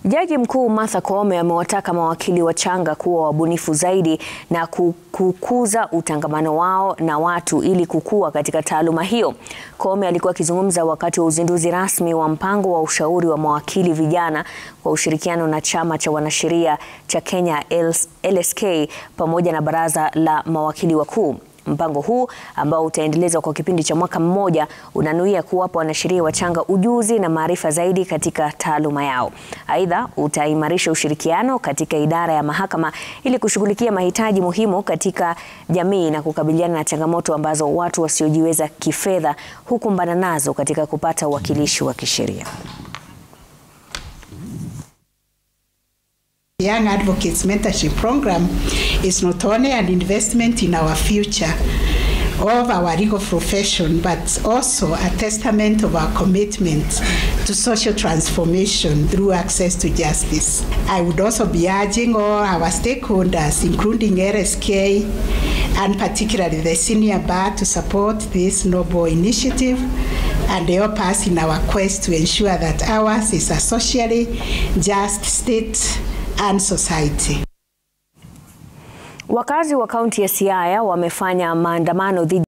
Jaji Mkuu Martha Koome amewataka mawakili wachanga kuwa wabunifu zaidi na kukuza utangamano wao na watu ili kukua katika taaluma hiyo. Koome alikuwa akizungumza wakati wa uzinduzi rasmi wa mpango wa ushauri wa mawakili vijana kwa ushirikiano na chama cha wanasheria cha Kenya LSK pamoja na baraza la mawakili wakuu. Mpango huu ambao utaendelezwa kwa kipindi cha mwaka mmoja unanuia kuwapa wanasheria wachanga ujuzi na maarifa zaidi katika taaluma yao. Aidha, utaimarisha ushirikiano katika idara ya mahakama ili kushughulikia mahitaji muhimu katika jamii na kukabiliana na changamoto ambazo watu wasiojiweza kifedha hukumbana nazo katika kupata uwakilishi wa kisheria. Young Advocates Mentorship Program is not only an investment in our future of our legal profession, but also a testament of our commitment to social transformation through access to justice. I would also be urging all our stakeholders, including LSK and particularly the senior bar, to support this noble initiative and help us in our quest to ensure that ours is a socially just state and society. Wakazi wa kaunti ya Siaya wamefanya maandamano dhidi